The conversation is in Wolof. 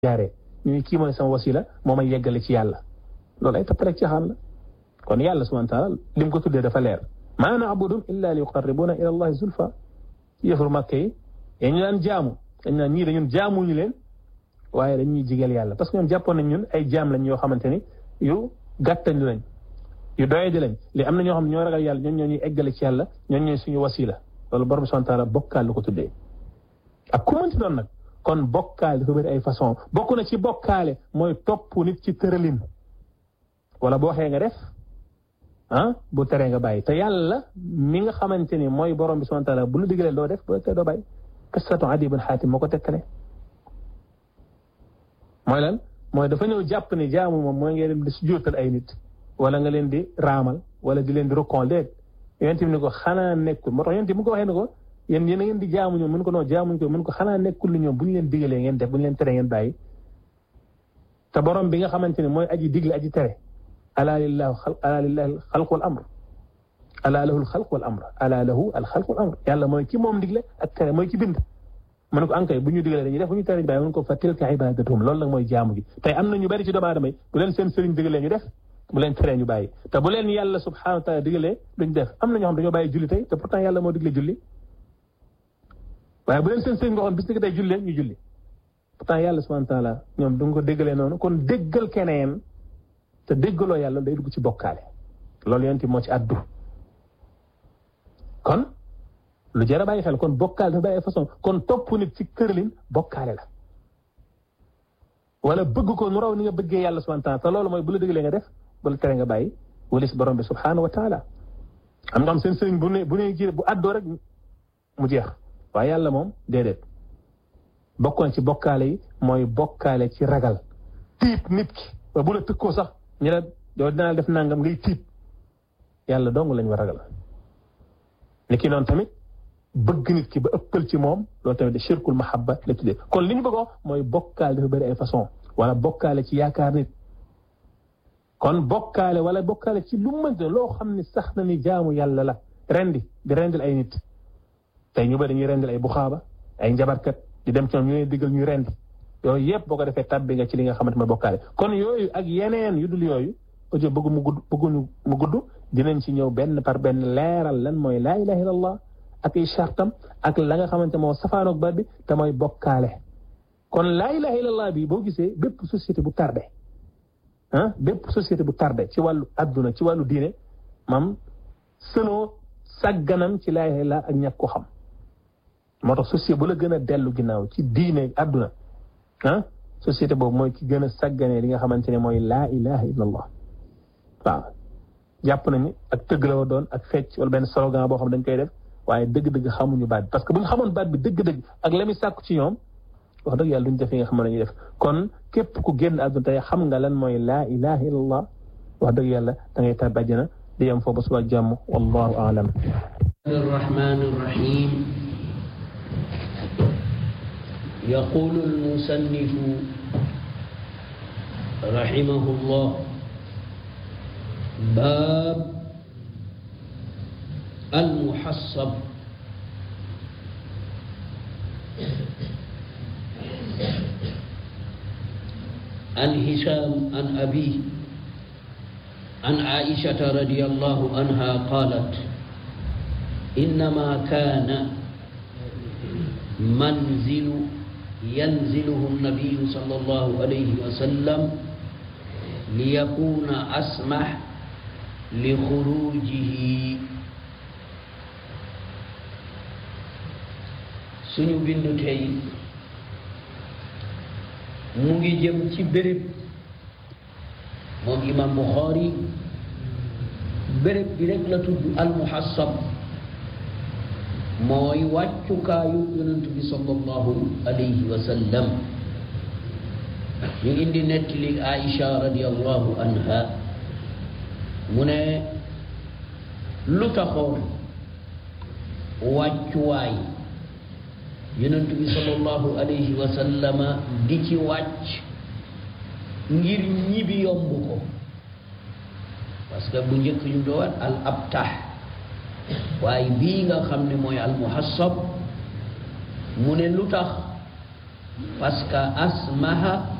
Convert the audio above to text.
jaaree ñu kii mooy sama wasila moo may yeggale ci yàlla loolu ay tapp rek ci xam la kon yàlla subhanahu wa taala lim ko tuddee dafa leer maa na'buduhum illa li yuqarribuna ila allahi zulfa yëfur màkk yi ñu daan jaamu dañ naan ñii dañun jaamuñu leen waaye dañuy jigeel yàlla parce que ñoom jàppoon nañ ñun ay jaam lañ yoo xamante ni yu gàttañ lañ yu doyadi lañ li am na ñoo xam ne ñoo ragal yàlla ñoom ñoo ñuy eggale ci yàlla ñoom ñooy suñu wasila loolu borom subhanahu wa taala bokkaal lu ko tuddee ak ku mënti doon nag kon bokkaale dafa bëri ay façon bokk na ci bokkaale mooy topp nit ci tëralin wala boo waxee nga def ah bu teree nga bàyyi te yàlla mi nga xamante ni mooy borom bi subhanahu wa taala bu lu digalee doo def bu la teree doo bàyyi qissatu Adi ibn Xaatim moo ko tekkale mooy lan mooy dafa ñëw jàpp ne jaamu moom mooy ngeen dem di sujjóotal ay nit wala nga leen di raamal wala di leen di rokkoon déet yonent bi ni ko xanaa nekkul moo tax yonent bi mu ko waxee ne ko yéen yéen a ngeen di jaamu ñoom mun ko noo jaamuñ ko mun ko xanaa nekkul ni ñoom bu ñu leen digalee ngeen def bu ñu leen tere ngeen bàyyi te borom bi nga xamante ne mooy aji digle aji tere ala lillahi ala lillahi alxalq wal amr ala lahu alxalq wal amr ala lahu alxalq wal amr yàlla mooy ki moom digle ak tere mooy ki bind mu ne ko ankay bu ñu digalee dañuy def bu ñu tere ñu bàyyi mun ko fa tilka ibadatuhum loolu nag mooy jaamu gi tey am na ñu bari ci doomu aadama yi bu leen seen sëriñ digalee ñu def bu leen teree ñu bàyyi te bu leen yàlla subhanahu wa taala digalee duñ def am na ñoo xam dañoo bàyyi julli tey te pourtant yàlla moo digle julli waaye bu leen seen sëriñ waxoon bis ni ko tey julli ñu julli pourtant yàlla subhanahu wa taala ñoom du nga ko déggalee noonu kon déggal keneen te déggaloo yàlla day dugg ci bokkaale loolu yonti moo ci addu kon lu jar a bàyyi xel kon bokkaale dafa bàyyi ay façon kon topp nit ci këralin bokkaale la wala bëgg ko nu raw ni nga bëggee yàlla subhanahu wa taala te loolu mooy bu la déggalee nga def bu la tere nga bàyyi wala si borom bi subhanahu wa taala am nga xam seen sëriñ bu ne bu ne ji bu addoo rek mu jeex waaye yàlla moom déedéet bokkoon ci bokkaale yi mooy bokkaale ci ragal tiit nit ki ba bu la tëkkoo sax ñu ne yow dinaa def nangam ngay tiit yàlla dong lañ war ragal ni ki noonu tamit bëgg nit ki ba ëppal ci moom loolu tamit de shirkul mahabba la tuddee kon li ñu bëggoo mooy bokkaale dafa bëri ay façon wala bokkaale ci yaakaar nit kon bokkaale wala bokkaale ci lu mënte loo xam ne sax na ni jaamu yàlla la rendi di rendil ay nit tey ñu bëri dañuy rendil ay buxaaba ay njabarkat di dem ci ñoom ñu leen diggal ñuy rendi yooyu yëpp boo ko defee tabbi nga ci li nga xamante ma bokkaale kon yooyu ak yeneen yu dul yooyu audio bëgg mu gudd bëgguñu mu gudd dinañ ci ñëw benn par benn leeral lan mooy laa ilaha illallah ak ay chartam ak la nga xamante moo safaanoog baat bi te mooy bokkaale kon laa ilaha illallah bi boo gisee bépp société bu tardé ah bépp société bu tardé ci wàllu adduna ci wàllu diine mam sënoo sagganam ci laa ilaha illallah ak ñàkk ko xam moo tax société bu la gën a dellu ginnaaw ci diine adduna ah société boobu mooy ki gën a sagganee li nga xamante ne mooy laa ilaha illallah waaw jàpp nañu ak tëgg la wa doon ak fecc wala benn slogan boo xam dañ koy def waaye dëgg-dëgg xamuñu baat bi parce que bu ñu xamoon baat bi dëgg-dëgg ak la muy sàkku ci ñoom wax dëgg yàlla duñ def yi nga xam ne ñuy def kon képp ku génn àdduna tey xam nga lan mooy laa ilaha illallah wax dëgg yàlla da ngay tar bàjjana di yem foofu ba suba jàmm wallahu aalam الرحمن الرحيم يقول المصنف رحمه الله باب المحصب عن هشام عن أبيه عن عائشة رضي الله عنها قالت إنما كان منزل ينزله النبي صلى الله عليه وسلم ليكون أسمح لخروجه suñu bindu tey mu ngi jëm ci béréb moom imam Bukhari béréb bi rek la tudd almuhassab mooy wàccukaayu yonent bi sallallahu alayhi wa sallam ñu indi nettali Aïcha radiallahu anha mu ne lu taxoon wàccuwaay yonent bi sallallahu alayhi wa sallama di ci wàcc ngir ñibi yomb ko parce que bu njëkk ñu doon al abtah waaye bii nga xam ne mooy al muhassab mu ne lu tax parce que asmaha